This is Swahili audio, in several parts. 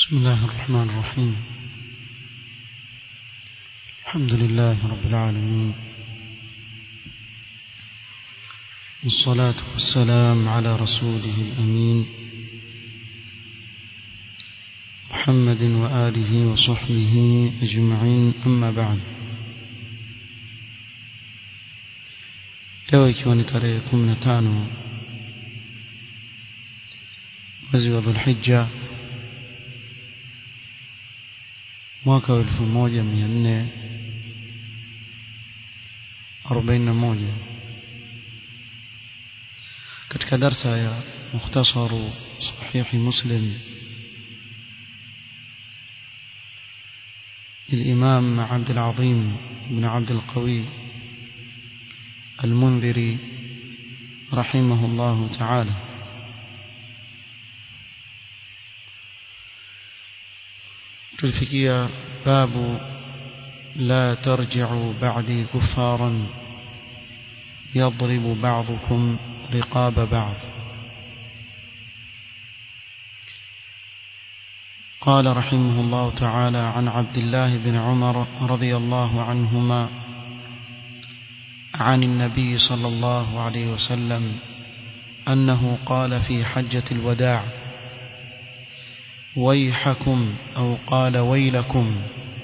بسم الله الرحمن الرحيم الحمد لله رب العالمين والصلاة والسلام على رسوله الأمين محمد وآله وصحبه أجمعين أما بعد leo ikiwa ni tarehe kumi na tano mwezi wa dhulhija mwaka wa elfu moja mia nne arobaini na moja katika darsa ya mukhtasaru sahihi muslim للإمام عبد العظيم بن عبد القوي المنذري رحمه الله تعالى تلفكية باب لا ترجعوا بعدي كفارا يضرب بعضكم رقاب بعض قال رحمه الله تعالى عن عبد الله بن عمر رضي الله عنهما عن النبي صلى الله عليه وسلم أنه قال في حجة الوداع ويحكم أو قال ويلكم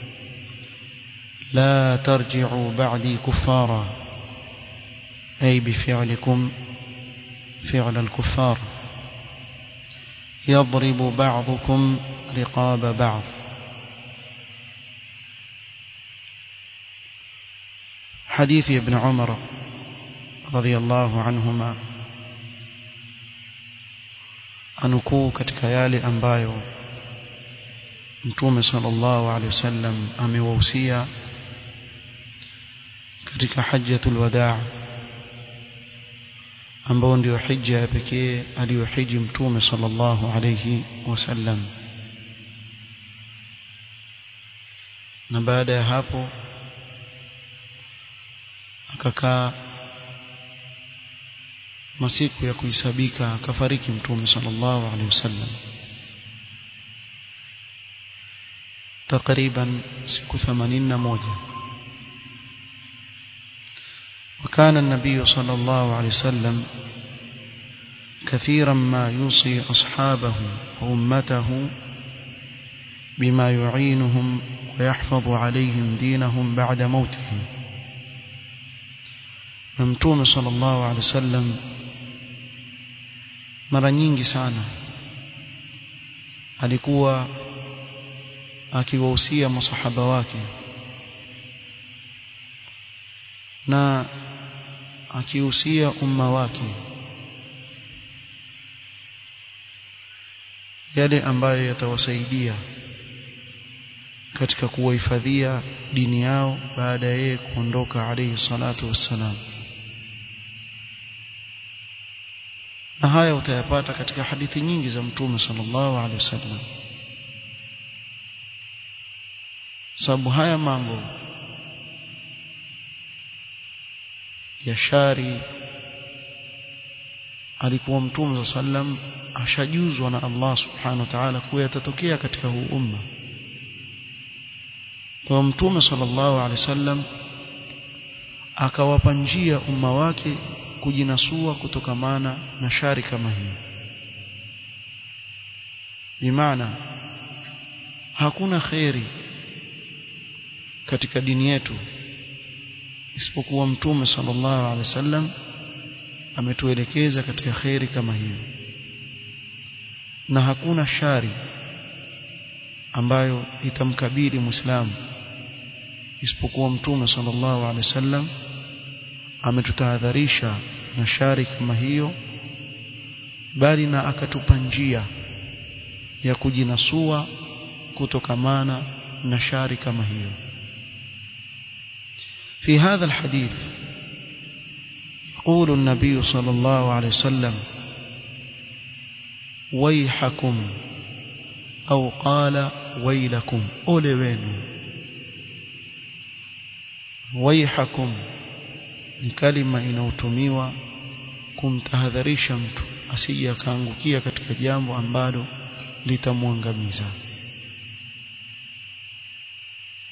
لا ترجعوا بعدي كفارا أي بفعلكم فعل الكفار يضرب بعضكم رقاب بعض حديث ابن عمر رضي الله عنهما anukuu katika yale ambayo mtume sallallahu alaihi wasallam amewahusia katika hajjatul wadaa ambao ndio hija ya pekee aliyohiji mtume sallallahu alaihi wasallam na baada ya hapo akakaa masiku ya kuhisabika akafariki mtume sallallahu alaihi wasallam takriban siku 81 وكان النبي صلى الله عليه وسلم كثيرا ما يوصي أصحابه وأمته بما يعينهم ويحفظ عليهم دينهم بعد موتهم نمتوم صلى الله عليه وسلم mara nyingi sana alikuwa akiwahusia masahaba wake na akihusia umma wake yale ambayo yatawasaidia katika kuwahifadhia dini yao baada ya yeye kuondoka alayhi salatu wassalam na haya utayapata katika hadithi nyingi za mtume sallallahu alaihi wasallam sababu haya mambo ya shari alikuwa mtume sallam ashajuzwa na Allah subhanahu wa ta'ala kuwa yatatokea katika huu umma kwa mtume sallallahu alaihi wasallam akawapa njia umma wake kujinasua kutokamana na shari kama hii bimaana hakuna kheri katika dini yetu isipokuwa mtume sallallahu alaihi wasallam ametuelekeza katika kheri kama hiyo na hakuna shari ambayo itamkabili muislamu isipokuwa mtume sallallahu alaihi wasallam ametutahadharisha na shari kama hiyo bali na akatupa njia ya kujinasua kutokamana na shari kama hiyo في هذا الحديث يقول النبي صلى الله عليه وسلم ويحكم أو قال ويلكم أولوين ويحكم ni kalima inayotumiwa kumtahadharisha mtu asije akaangukia katika jambo ambalo litamwangamiza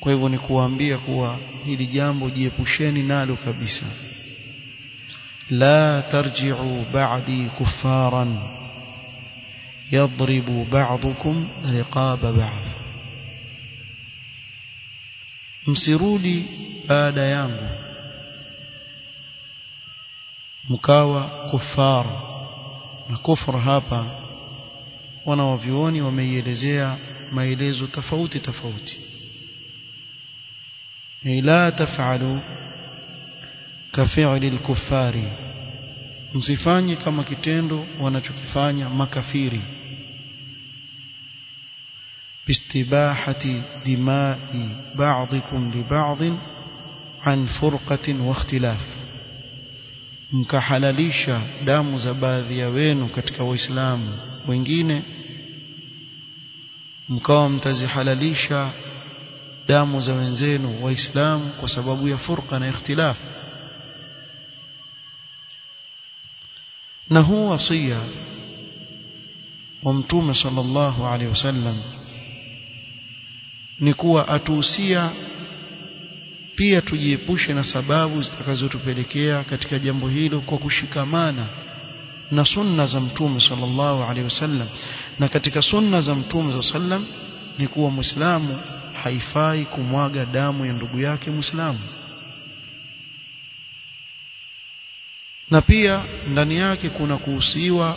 kwa hivyo ni kuwaambia kuwa hili jambo jiepusheni nalo kabisa la tarji'u ba'di kuffaran yadribu ba'dukum riqaba ba'd msirudi baada yangu mkawa kufar na kufra hapa wanawavyuoni wameielezea maelezo tofauti tofauti la taf'alu kafi'li al-kuffari msifanye kama kitendo wanachokifanya makafiri باستباحة دماء بعضكم لبعض عن فرقة واختلاف mkahalalisha damu za baadhi ya wenu katika waislamu wengine mkawa mtazihalalisha damu za wenzenu waislamu kwa sababu ya furqa na ikhtilaf na huu wasia wa mtume sallallahu alaihi wasallam ni kuwa atuhusia pia tujiepushe na sababu zitakazotupelekea katika jambo hilo kwa kushikamana na sunna za mtume sallallahu alaihi wasallam na katika sunna za mtume sallam ni kuwa muislamu haifai kumwaga damu ya ndugu yake muislamu na pia ndani yake kuna kuhusiwa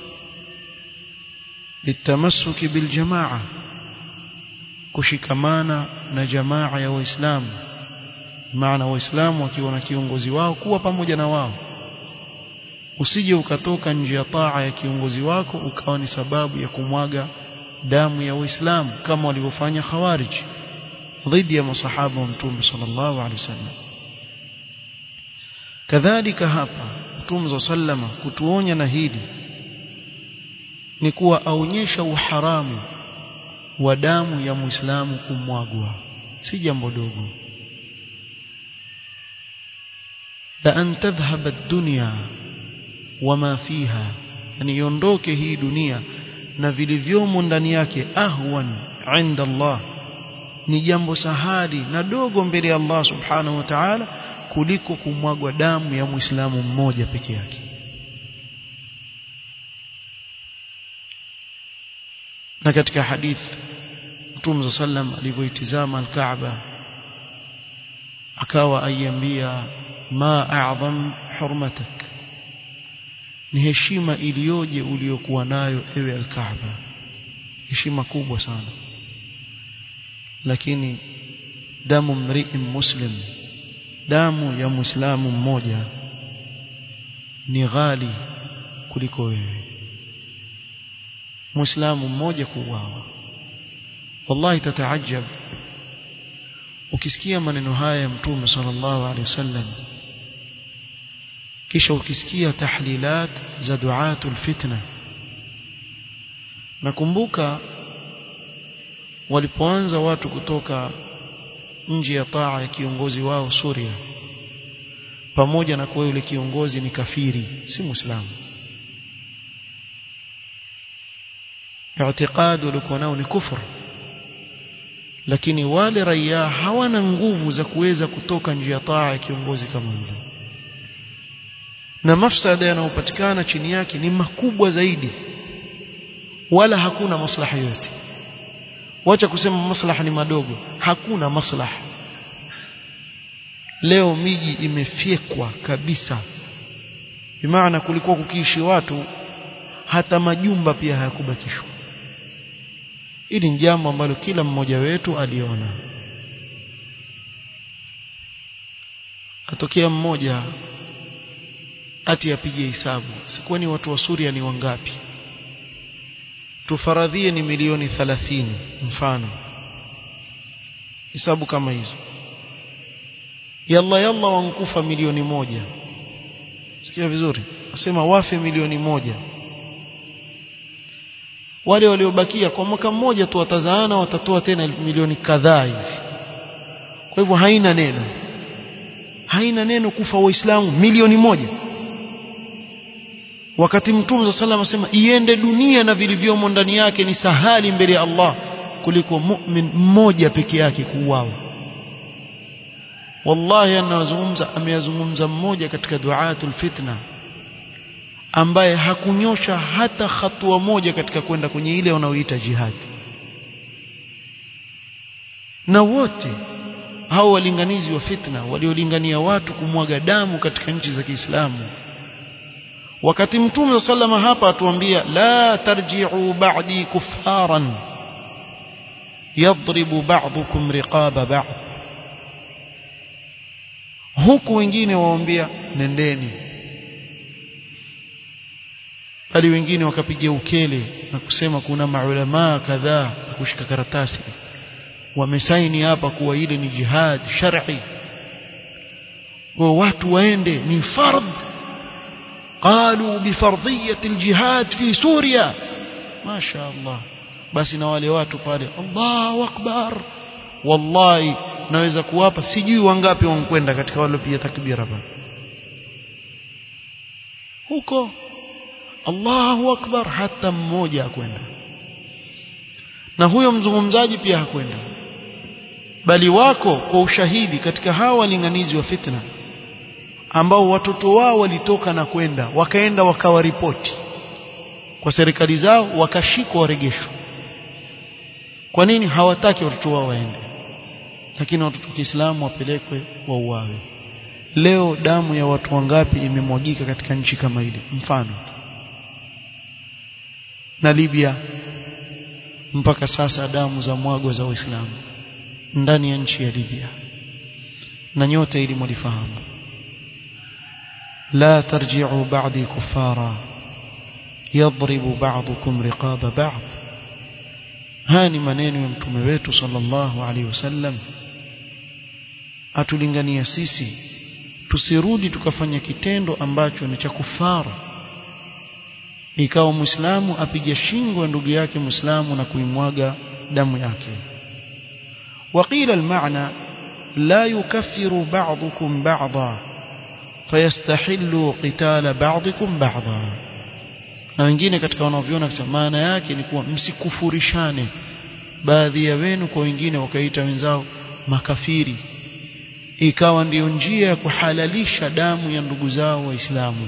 litamassuki biljamaa kushikamana na jamaa ya waislamu maana waislamu wakiwa na kiongozi wao kuwa pamoja na wao usije ukatoka nje ya taa ya kiongozi wako ukawa ni sababu ya kumwaga damu ya waislamu kama walivyofanya khawarij dhidi ya masahaba wa mtume sallallahu alaihi wasallam kadhalika hapa mtume sallama kutuonya na hili ni kuwa aonyesha uharamu wa damu ya muislamu kumwagwa si jambo dogo la an tadhhaba ad-dunya wama fiha yani iondoke hii dunia na vilivyomo ndani yake ahwan inda Allah ni jambo sahali na dogo mbele ya Allah subhanahu wa ta'ala kuliko kumwagwa damu ya muislamu mmoja peke yake na katika hadith Mtume sallam alivyoitizama al-Kaaba akawa aiambia ma a'zam hurmatak ni heshima iliyoje uliyokuwa nayo ewe al-Kaaba heshima kubwa sana lakini damu mri'in muslim damu ya muislamu mmoja ni ghali kuliko wewe muislamu mmoja kuuawa wallahi tataajab ukisikia maneno haya ya mtume sallallahu alaihi wasallam kisha ukisikia tahlilat za duatul fitna nakumbuka walipoanza watu kutoka nje ya taa ya kiongozi wao Suria pamoja na kuwa yule kiongozi ni kafiri si muislamu i'tiqad walikuwa nao ni kufur lakini wale raia hawana nguvu za kuweza kutoka nje ya taa ya kiongozi kama yule na mafsada yanayopatikana chini yake ni makubwa zaidi wala hakuna maslaha yote wacha kusema maslaha ni madogo hakuna maslaha leo miji imefyekwa kabisa bimaana kulikuwa kukiishi watu hata majumba pia hayakubakishwa hili ni jambo ambalo kila mmoja wetu aliona atokea mmoja ati apige hesabu sikwani watu wa Suria ni wangapi tufaradhie ni milioni 30 mfano hesabu kama hizo yalla yalla wankufa milioni moja sikia vizuri asema wafe milioni moja wale waliobakia kwa mwaka mmoja tu watazaana watatoa tena milioni kadhaa hivi kwa hivyo haina neno haina neno kufa waislamu milioni moja wakati mtume sallallahu asema iende dunia na vilivyomo ndani yake ni sahali mbele ya Allah kuliko mu'min mmoja peke yake kuuawa wallahi anazungumza ameyazungumza mmoja katika duatul fitna ambaye hakunyosha hata hatua moja katika kwenda kwenye ile wanaoita jihadi na wote hao walinganizi wa fitna waliolingania watu kumwaga damu katika nchi za Kiislamu wakati mtume sallama hapa atuambia la tarji'u ba'di kuffaran yadribu ba'dukum riqaba ba'd huku wengine waombea nendeni bali wengine wakapiga ukele na kusema kuna maulamaa kadhaa kushika karatasi wamesaini hapa kuwa ile ni jihad shar'i kwa watu waende ni fardh قالوا بفرضية الجهاد في سوريا ما شاء الله basi na wale watu pale Allahu akbar wallahi naweza kuwapa sijui wangapi wankwenda katika wale pia takbira pale huko Allahu akbar hata mmoja akwenda na huyo mzungumzaji pia hakwenda bali wako kwa ushahidi katika hawa walinganizi wa fitna ambao watoto wao walitoka na kwenda wakaenda wakawaripoti kwa serikali zao wakashikwa waregeshwa kwa nini hawataki watoto wao waende lakini watoto wa Kiislamu wapelekwe wauawe leo damu ya watu wangapi imemwagika katika nchi kama ile mfano na Libya mpaka sasa damu za mwagwa za Waislamu ndani ya nchi ya Libya na nyote ili mlifahamu لا ترجعوا بعدي كفارا يضرب بعضكم رقاب بعض هاني maneno ya mtume wetu sallallahu alaihi wasallam atulingania sisi tusirudi tukafanya kitendo ambacho ni cha kufara ikawa muislamu apige shingo ya ndugu yake muislamu na kuimwaga damu yake وقيل المعنى لا يكفر بعضكم بعضا fayastahillu qitala ba'dikum ba'dha na wengine katika wanaoviona kusema maana yake ni kuwa msikufurishane baadhi ya wenu kwa wengine wakaita wenzao makafiri ikawa ndiyo njia ya kuhalalisha damu ya ndugu zao waislamu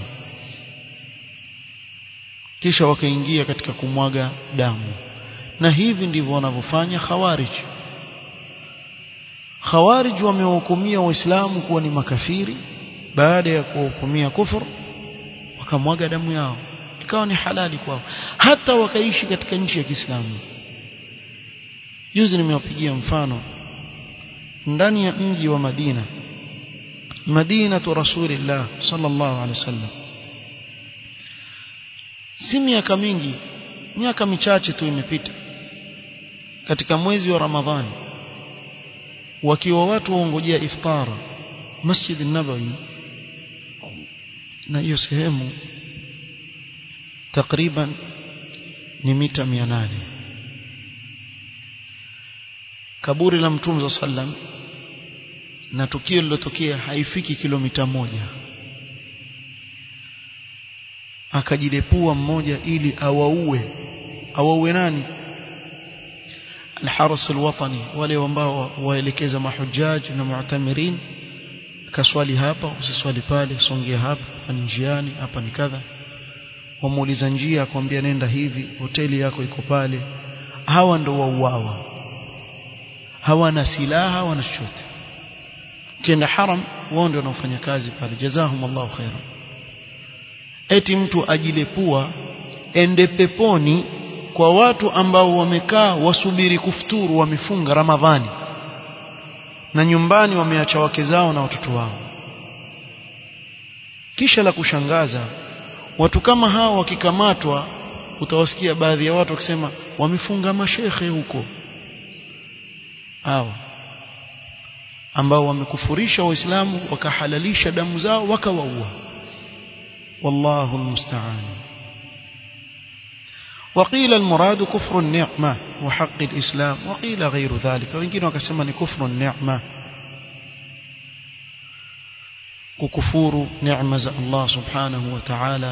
kisha wakaingia katika kumwaga damu na hivi ndivyo wanavyofanya khawarij khawarij wamewahukumia waislamu kuwa ni makafiri baada ya kuhukumia kufur wakamwaga damu yao ikawa ni halali kwao hata wakaishi katika nchi ya Kiislamu juzi nimewapigia mfano ndani ya mji wa Madina Madina tu Rasulillah sallallahu alaihi wasallam si miaka mingi miaka michache tu imepita katika mwezi wa Ramadhani wakiwa watu waongojea iftara Masjid an-Nabawi na hiyo sehemu takriban ni mita 800 kaburi la mtume sallam na tukio lilotokea haifiki kilomita moja akajilepua mmoja ili awaue awaue nani الحرس الوطني wale ambao waelekeza mahujaj na mu'tamirin kaswali hapa usiswali pale songea hapa ni njiani hapa ni kadha wamuuliza njia akwambia nenda hivi hoteli yako iko pale hawa ndo wauawa hawana silaha wana chochote kienda haram wao ndio wanaofanya kazi pale jazahumullahu khairan eti mtu ajilepua ende peponi kwa watu ambao wamekaa wasubiri kufuturu wamefunga ramadhani na nyumbani wameacha wake zao na watoto wao kisha la kushangaza watu kama hao wakikamatwa utawasikia baadhi ya watu wakisema wamefunga mashekhe huko hawa ambao wamekufurisha waislamu wakahalalisha damu zao wakawaua wallahu almusta'an وقيل المراد كفر النعمة وحق الإسلام وقيل غير ذلك وإنكين وكسما كفر النعمة ككفور نعمة الله سبحانه وتعالى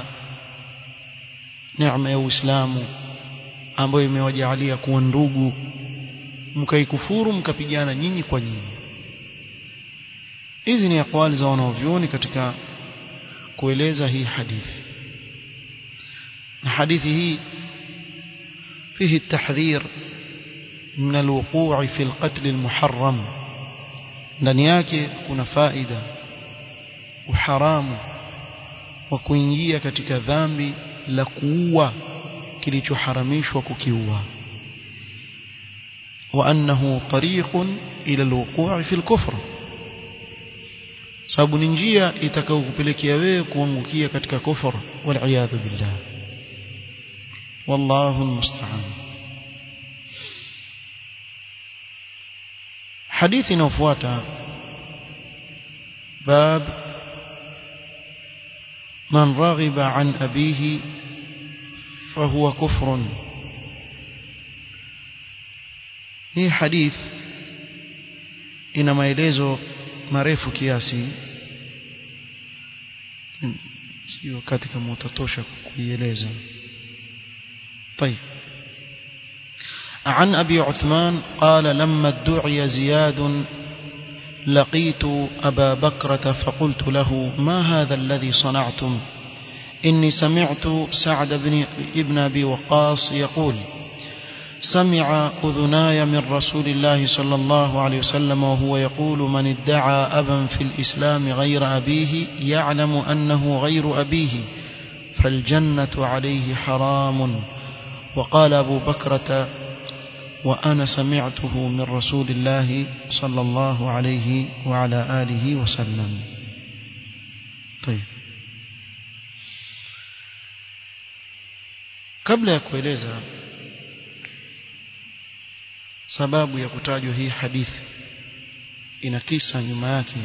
نعمة يا إسلام ambayo imewajalia kuwa ndugu mkaikufuru mkapigana nyinyi kwa nyinyi hizi ni aqwali za wanaovyuoni katika kueleza hii hadithi na hadithi hii فيه التحذير من الوقوع في القتل المحرم ndani yake kuna faida uharamu wa kuingia katika dhambi la kuua kilichoharamishwa kukiua wa annahu tariqun ila alwuqu' fi alkufr sababu ni njia itakayokupelekea wewe kuangukia katika kufur wal billah والله المستعان حديث نوفواتا باب من رغب عن أبيه فهو كفر hii hadith ina maelezo marefu kiasi si wakati kama utatosha kuieleza طيب عن أبي عثمان قال لما ادعي زياد لقيت أبا بكرة فقلت له ما هذا الذي صنعتم إني سمعت سعد بن ابن أبي وقاص يقول سمع أذناي من رسول الله صلى الله عليه وسلم وهو يقول من ادعى أبا في الإسلام غير أبيه يعلم أنه غير أبيه فالجنة عليه حرام وقال أبو بكرة وأنا سمعته من رسول الله صلى الله عليه وعلى آله وسلم طيب kabla ya kueleza sababu ya kutajwa hii hadithi ina kisa nyuma yake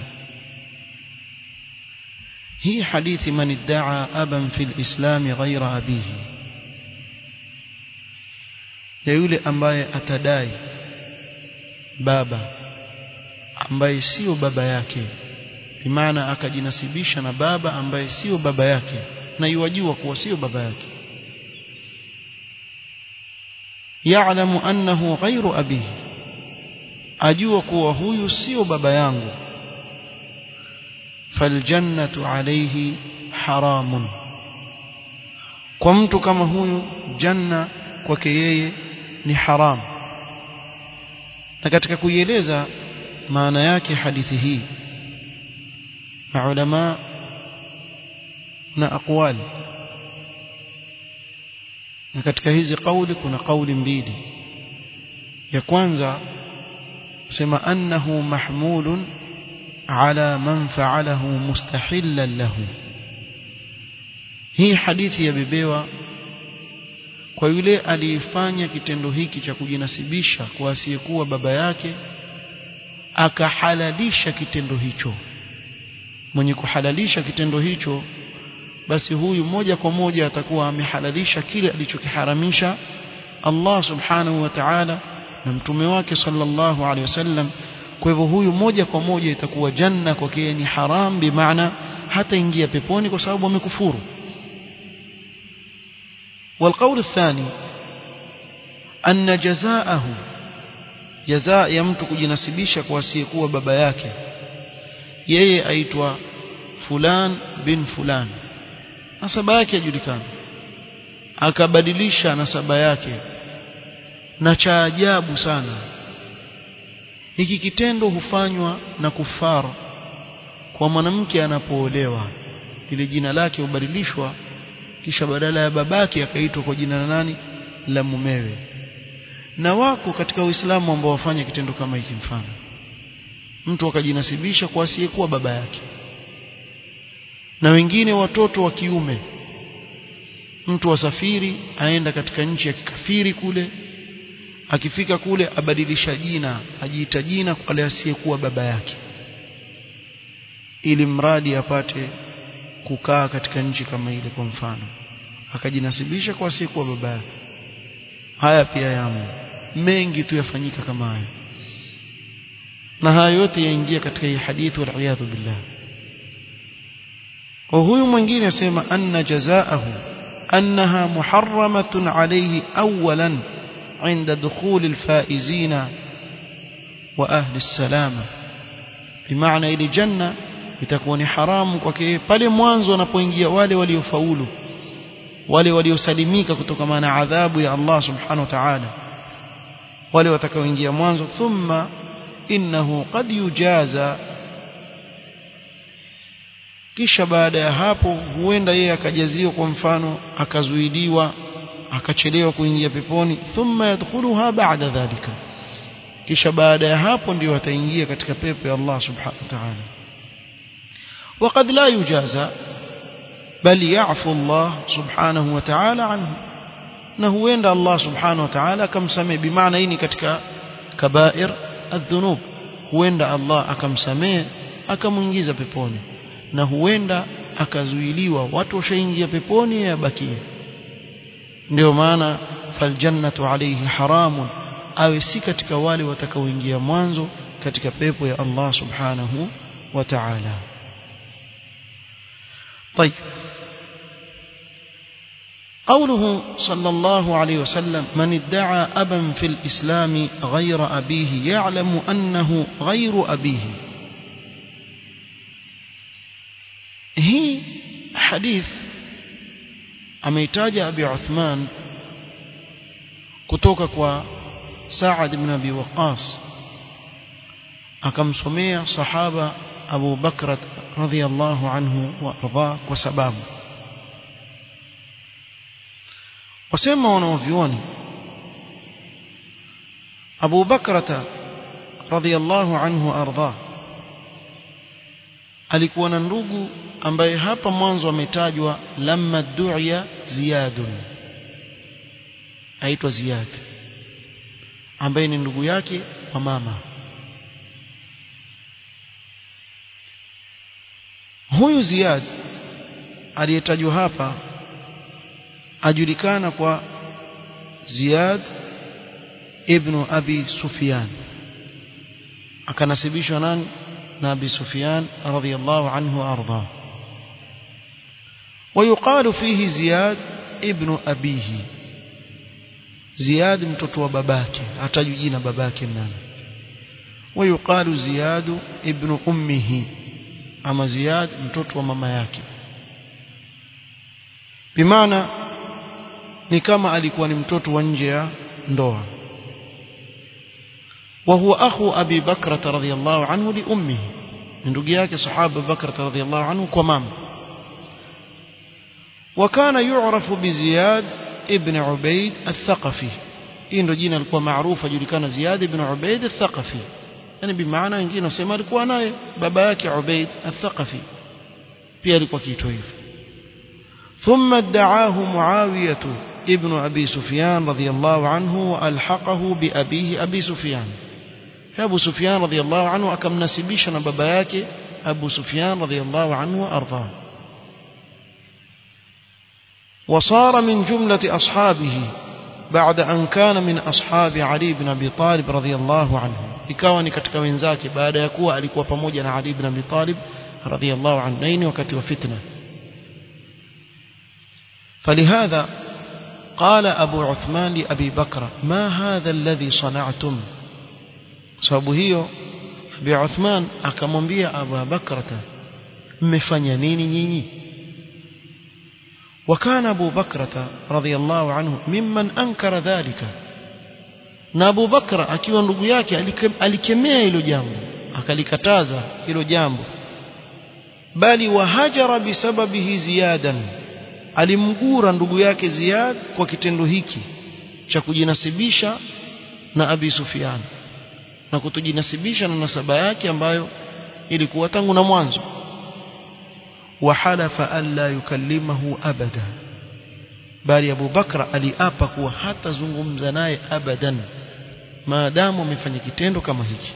hii hadithi man iddaa aban fi lislami ghaira abihi ya yule ambaye atadai baba ambaye sio baba yake bimaana akajinasibisha na baba ambaye sio baba yake na yuwajua kuwa sio baba yake ya'lamu annahu ghairu abihi ajua kuwa huyu sio baba yangu faljannatu alayhi haramun kwa mtu kama huyu janna kwake yeye ni haram na katika kuieleza maana yake hadithi hii maulama na aqwali na katika hizi kauli kuna kauli mbili ya kwanza sema annahu mahmulun ala man fa'alahu mustahillan lahu hii hadithi yabebewa kwa yule aliyefanya kitendo hiki cha kujinasibisha kwa asiyekuwa baba yake akahalalisha kitendo hicho mwenye kuhalalisha kitendo hicho basi huyu moja kwa moja atakuwa amehalalisha kile alichokiharamisha Allah subhanahu wa ta'ala na mtume wake sallallahu alaihi wasallam kwa hivyo huyu moja kwa moja itakuwa janna kwake ni haram bimaana hata ingia peponi kwa sababu amekufuru والقول الثاني أن جزاءه جزاء ya mtu kujinasibisha kwa asiyekuwa baba yake yeye aitwa fulan bin fulan nasaba yake yajulikana akabadilisha nasaba yake na cha ajabu sana hiki kitendo hufanywa na kufar kwa mwanamke anapoolewa ile jina lake hubadilishwa kisha badala ya babake akaitwa kwa jina la nani la mumewe na wako katika Uislamu ambao wafanya kitendo kama hiki mfano mtu akajinasibisha kwa asiyekuwa baba yake na wengine watoto wa kiume mtu asafiri aenda katika nchi ya kikafiri kule akifika kule abadilisha jina ajiita jina kwa wale asiyekuwa baba yake ili mradi apate kukaa katika nchi kama ile kwa mfano akajinasibisha kwa asiyekuwa baba yake haya pia yamo mengi tu yafanyika kama haya na haya yote yaingia katika hii hadithi wal iyadhu billah wa huyu mwingine asema anna jazaahu annaha muharramatun alayhi awalan عند دخول الفائزين وأهل السلامة bimaana ile janna itakuwa ni haramu kwake pale mwanzo wanapoingia wale waliofaulu wale waliosalimika kutokana na adhabu ya Allah subhanahu wa ta'ala wale watakaoingia mwanzo thumma innahu qad yujaza kisha baada ya hapo huenda yeye akajaziwa kwa mfano akazuiliwa akachelewa kuingia peponi thumma yadkhuluha ba'da dhalika kisha baada ya hapo ndio ataingia katika pepo ya Allah subhanahu wa ta'ala وقد لا يجازى بل يعفو الله سبحانه وتعالى عنه na huenda Allah subhanahu wa ta'ala akamsamehe bimaana hii ni katika kabair adhunub huenda Allah akamsamehe akamuingiza peponi na huenda akazuiliwa watu washaingia peponi yabakie ndio maana faljannatu alayhi haramun awe si katika wale watakaoingia mwanzo katika pepo ya Allah subhanahu wa ta'ala طيب قوله صلى الله عليه وسلم من ادعى أبا في الإسلام غير أبيه يعلم أنه غير أبيه هي حديث ameitaja Abi Uthman kutoka kwa Sa'ad ibn Abi Waqqas akamsomea sahaba Abu Bakr radhiyallahu anhu wa arda kwa sababu wasema wanaovioni Abu Bakrata radhiyallahu anhu arda alikuwa na ndugu ambaye hapa mwanzo ametajwa lamma du'ya ziyadun aitwa ziyad ambaye ni ndugu yake wa mama huyu ziyad aliyetajwa hapa ajulikana kwa Ziyad ibn Abi Sufyan akanasibishwa nani na Abi Sufyan radhiyallahu anhu arda ويقال فيه زياد ابن أبيه زياد mtoto wa babake hatajui jina babake nani ويقال زياد ابن أمه ama Ziyad mtoto wa mama yake bimaana ni kama alikuwa ni mtoto wa nje ya ndoa وهو أخو أبي بكرة رضي الله عنه لأمه من رجياك صحابة بكرة رضي الله عنه كمام وكان يعرف بزياد ابن عبيد الثقفي إن رجينا لكوا معروفة جل كان زياد ابن عبيد الثقفي يعني بمعنى wengine wasema alikuwa naye baba yake Ubaid al-Thaqafi pia alikuwa kiitwa hivyo ثم ادعاه معاوية ابن أبي سفيان رضي الله عنه وألحقه بأبيه أبي سفيان أبو سفيان رضي الله عنه أكم نسبيشنا بباياك أبو سفيان رضي الله عنه وأرضاه وصار من جملة أصحابه بعد أن كان من أصحاب علي بن أبي طالب رضي الله عنه ikawa ni katika wenzake baada ya kuwa alikuwa pamoja na Ali ibn Abi Talib radhiyallahu anhu naini wakati wa fitna فلهذا قال أبو عثمان لأبي بكر ما هذا الذي صنعتم sababu hiyo Abi Uthman akamwambia Abu Bakrata mmefanya nini nyinyi وكان أبو بكرة رضي الله عنه ممن أنكر ذلك na Abu Bakra akiwa ndugu yake alikemea hilo jambo akalikataza hilo jambo bali wahajara bisababihi ziyadan alimgura ndugu yake Ziyad kwa kitendo hiki cha kujinasibisha na Abi Sufyan na kutojinasibisha na nasaba yake ambayo ilikuwa tangu na mwanzo wahalafa alla yukallimahu abada bali Abu Bakra aliapa kuwa hatazungumza naye abadan maadamu amefanya kitendo kama hiki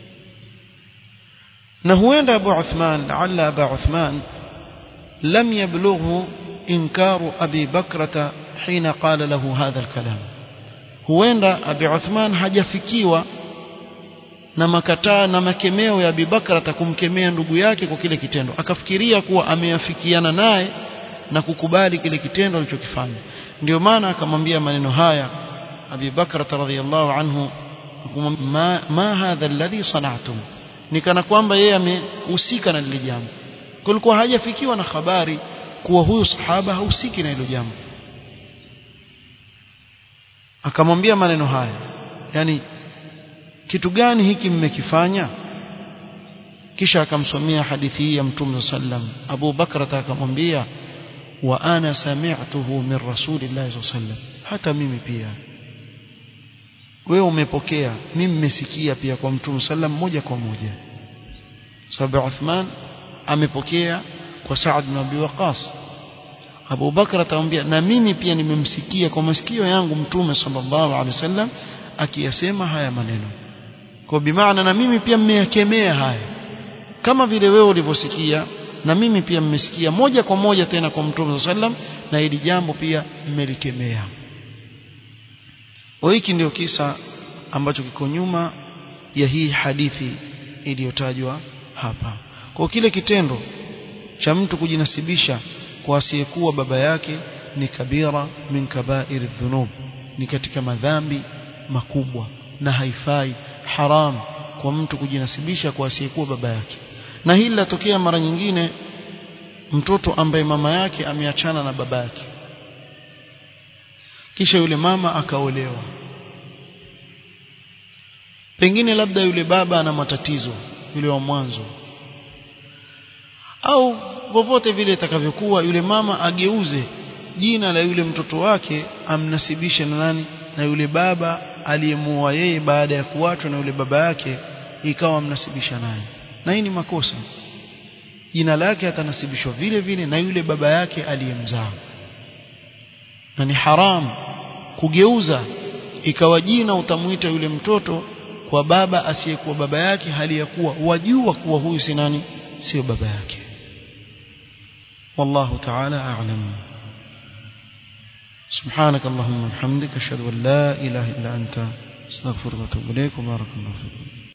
na huenda Abu Uthman laalla Abu Uthman lam yablughu inkaru Abi Bakrata hina qala lahu hadha alkalam huenda Abi Uthman hajafikiwa na makataa na makemeo ya Abi Bakrata kumkemea ndugu yake kwa kile kitendo akafikiria kuwa ameafikiana naye na kukubali kile kitendo alichokifanya ndio maana akamwambia maneno haya Abi Bakr radhiyallahu anhu ma, ma hadha alladhi sana'tum ni kana kwamba yeye amehusika na lile jambo kulikuwa hajafikiwa na habari kuwa huyu sahaba hahusiki na hilo jambo akamwambia maneno haya yani kitu gani hiki mmekifanya kisha akamsomea hadithi hii ya mtume sallam Abu Bakr akamwambia wa ana sami'tuhu min rasulillahi sallam hata mimi pia wewe umepokea mimi nimesikia pia kwa mtume sallam moja kwa moja sababu Uthman amepokea kwa Saad bin Abi Waqas Abu Bakr atamwambia na mimi pia nimemsikia kwa masikio yangu mtume sallallahu alaihi wasallam akiyasema haya maneno kwa bimaana na mimi pia mmeyakemea haya kama vile wewe ulivyosikia na mimi pia mmesikia moja kwa moja tena kwa mtume sallam na hili jambo pia mmelikemea hiki ndio kisa ambacho kiko nyuma ya hii hadithi iliyotajwa hapa kwa kile kitendo cha mtu kujinasibisha kwa asiyekuwa baba yake ni kabira min kabair dhunub ni katika madhambi makubwa na haifai haram kwa mtu kujinasibisha kwa asiyekuwa baba yake na hili latokea mara nyingine mtoto ambaye mama yake ameachana na baba yake kisha yule mama akaolewa pengine labda yule baba ana matatizo yule wa mwanzo au vovote vile itakavyokuwa yule mama ageuze jina la yule mtoto wake amnasibishe na nani na yule baba aliyemuoa yeye baada ya kuachwa na yule baba yake ikawa amnasibisha naye na hii ni makosa jina lake atanasibishwa vile vile na yule baba yake aliyemzaa na ni haram kugeuza ikawa jina utamuita yule mtoto kwa baba asiyekuwa baba yake hali ya kuwa wajua kuwa huyu si nani sio baba yake والله تعالى أعلم سبحانك اللهم وبحمدك أشهد أن لا إله إلا أنت استغفرك وأتوب إليك وبارك الله فيكم